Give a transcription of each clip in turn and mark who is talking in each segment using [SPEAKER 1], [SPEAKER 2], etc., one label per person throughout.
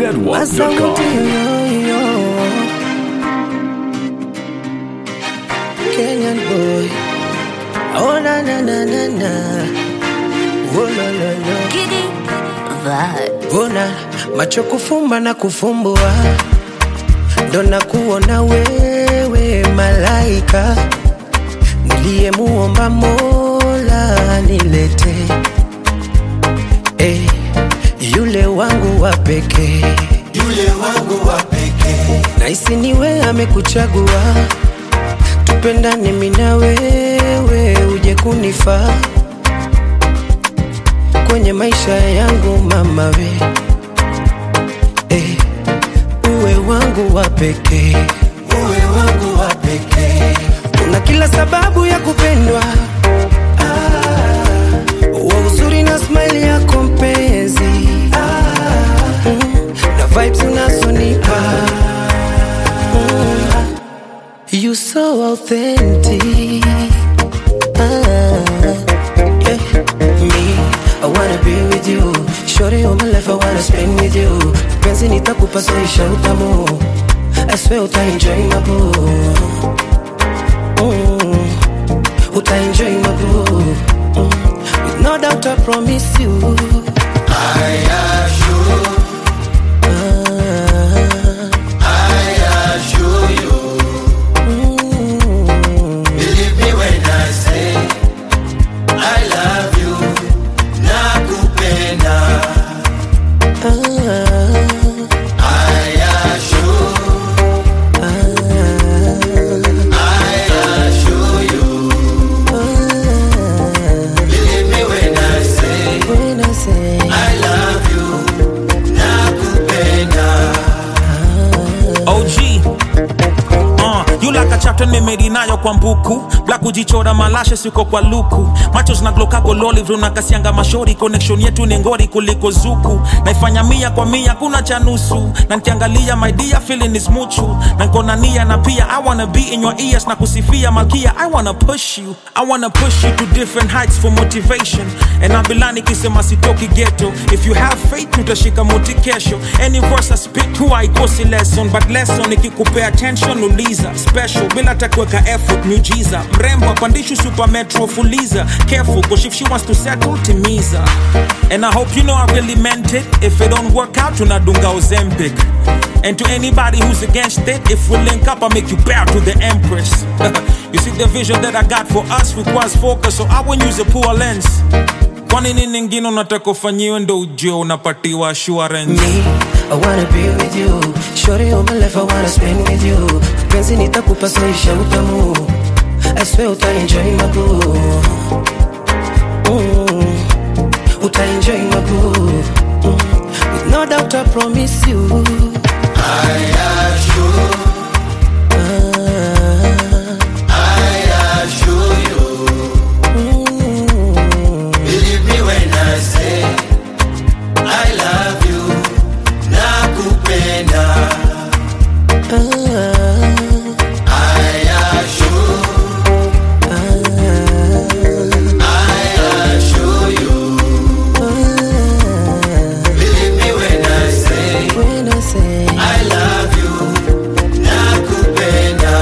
[SPEAKER 1] zedwap.com.
[SPEAKER 2] Kenyan boy. Oh na na na na na. Oh la la la.
[SPEAKER 3] Giddy vibe.
[SPEAKER 2] Ona macho kufumba na kufumbua, ndo na kuona wewe malaika niliyemuomba Mola nilete eh, yule wangu wa pekee
[SPEAKER 4] yule wangu wa pekee
[SPEAKER 2] Naisi niwe amekuchagua, tupendane mimi na wewe, uje kunifaa kwenye maisha yangu mama we eh, uwe wangu wa pekee,
[SPEAKER 4] uwe wangu wa pekee
[SPEAKER 2] una kila sababu ya kupendwa ah, wa uzuri na smile yako mpenzi ah, mm, na vibes unazonipa mm, you so authentic ah, yeah. me I wanna be with you Shorty all my life I wanna spend with you penzi nitakupa soisha utamu I swear uta enjoy my boo mm. Uta enjoy my boo mm. With no doubt I promise you
[SPEAKER 4] I assure
[SPEAKER 2] ah,
[SPEAKER 4] I assure you
[SPEAKER 2] mm.
[SPEAKER 4] believe me when I say I love you nakupenda
[SPEAKER 2] ah,
[SPEAKER 4] I assure I assure you
[SPEAKER 2] ah,
[SPEAKER 4] believe me when I say
[SPEAKER 2] when I say
[SPEAKER 4] I love you nakupenda
[SPEAKER 5] OG Uh, you like a chapter nimeri nayo kwa mbuku black kujichora malashe siko kwa luku macho zinaglokago loli vrunakasianga mashori connection yetu ni ngori kuliko zuku naifanya mia kwa mia kuna cha nusu na nkiangalia my dear feeling is muchu na nkona nia na pia i wanna be in your ears na kusifia malkia i wanna push you i wanna push you to different heights for motivation and abilani kisema sitoki ghetto if you have faith utashika moti kesho any verse I spit huwa haikosi lesson but lesson ikikupea attention uliza special bila takuweka effort miujiza mrembo apandishu super metro fuliza careful cause if she wants to settle timiza and I hope you know I really meant it if it don't work out tunadunga ozempic and to anybody who's against it if we link up I make you bow to the empress you see the vision that I got for us requires focus so I won't use a poor lens kwa nini ningine unataka ufanyiwe ndo ujue unapatiwa assurance
[SPEAKER 2] me I wanna be with you Shorty all my life I wanna spend with you penzi nitakupa soisha utamu I swear uta enjoy my boo mm. Uta enjoy my boo mm. With no doubt I promise you
[SPEAKER 4] I assure
[SPEAKER 2] ah,
[SPEAKER 4] I assure you
[SPEAKER 2] mm.
[SPEAKER 4] Believe me when I say I love you nakupenda
[SPEAKER 2] ah,
[SPEAKER 4] I assure I assure you
[SPEAKER 2] ah.
[SPEAKER 4] Believe me when I say
[SPEAKER 2] When I say
[SPEAKER 4] I love you nakupenda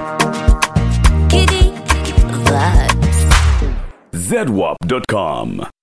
[SPEAKER 3] Giddy vibes.
[SPEAKER 1] zedwap.com.